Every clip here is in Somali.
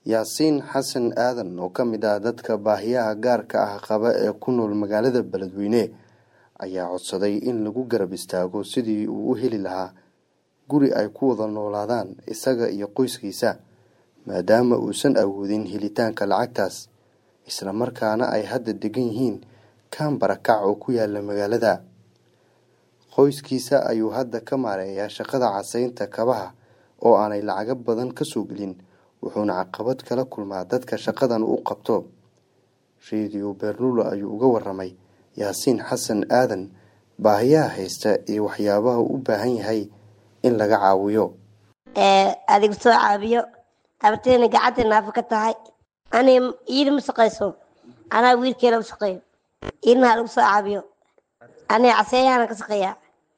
yaasiin xasan aadan oo ka mid ah dadka baahiyaha gaarka ah qaba ee ku nool magaalada beledweyne ayaa codsaday in lagu garab istaago sidii uu u heli lahaa guri ay ku wada noolaadaan isaga iyo qoyskiisa maadaama uusan awoodin helitaanka lacagtaas islamarkaana ay hadda degan yihiin kaan barakac oo ku yaala magaalada qoyskiisa ayuu hadda ka maareeyaa shaqada casaynta kabaha oo aanay lacago badan ka soo gelin wuxuuna caqabad kala kulmaa dadka shaqadan u qabto radio bernulo ayuu uga waramay yaasiin xasan aadan baahiyaha haysta iyo waxyaabaha u baahan yahay in laga caawiyo adigu soo caabiyo abarteena gacanta naafo ka tahay ani iida ma shaqayso anaa wiilkeela u shaqeeyo iidna ha lagu soo caabiyo ani caseeyahana ka shaqeeyaa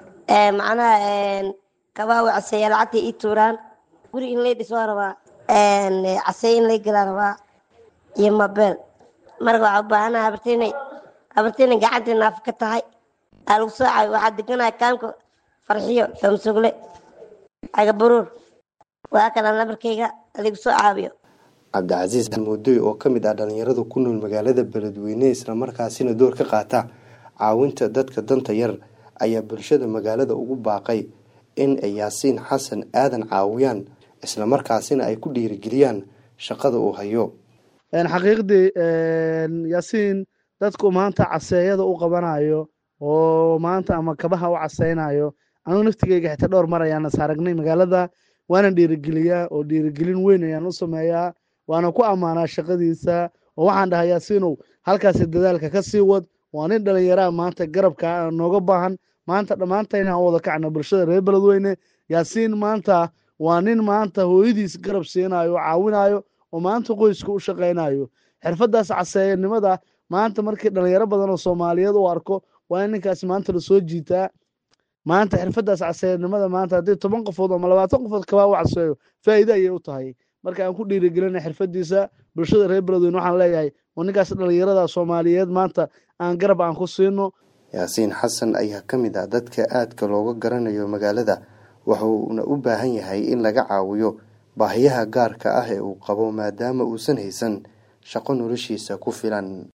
macnaha kabaa wa caseeya lacagta ii tuuraan guri in lay dhis waa rabaa caseey in lay galaa rabaa iyo mabeel marka waxaa u baahanaha abarteena abarteena gacanta naafo ka tahay aa lagu soo caabiyo waxaa deganaya kaamka farxiyo damsugle cagaburuur waa kana nabarkayga adigu soo caabiyo cabdicasiis moodoy oo ka mid ah dhalinyarada ku nool magaalada beledweyne islamarkaasina door ka qaata caawinta dadka danta yar ayaa bulshada magaalada ugu baaqay in ay yaasiin xasan aadan caawiyaan islamarkaasina ay ku dhiirigeliyaan shaqada uu hayo xaqiiqdii yaasiin dadku maanta caseeyada u qabanayo oo maanta ama kabaha u caseynayo anugu naftigeyga xitaa dhowr mar ayaan is aragnay magaalada waana dhiirigeliyaa oo dhiirigelin weyn ayaan u sameeyaa waana ku ammaanaa shaqadiisa oo waxaan dhahaa yaasiinow halkaasi dadaalka ka sii wad waa nin dhallinyaraha maanta garabka nooga baahan maanta dhammaantayna aan wada kacna bulshada reer beledweyne yaasiin maanta waa nin maanta hooyadiis garab siinayo oo caawinayo oo maanta qoyska u shaqaynayo xirfadaas caseeyanimada maanta markii dhalinyaro badan oo soomaaliyeed u arko waa in ninkaas maanta lasoo jiitaa maanta xirfadaas caseeyanimada maanta haddii toban qofood ama labaatan qofood kabaa u caseeyo faa'iide ayay u tahay marka aan ku dhiirigelina xirfadiisa bulshada reer beledweyne waxaan leeyahay oo ninkaas dhalinyarada soomaaliyeed maanta aan garab aan ku siino yaasiin xasan ayaa ka mid ah dadka aadka looga garanayo magaalada wuxuuna u baahan yahay in laga caawiyo baahiyaha gaarka ah ee uu qabo maadaama uusan haysan shaqo noloshiisa ku filan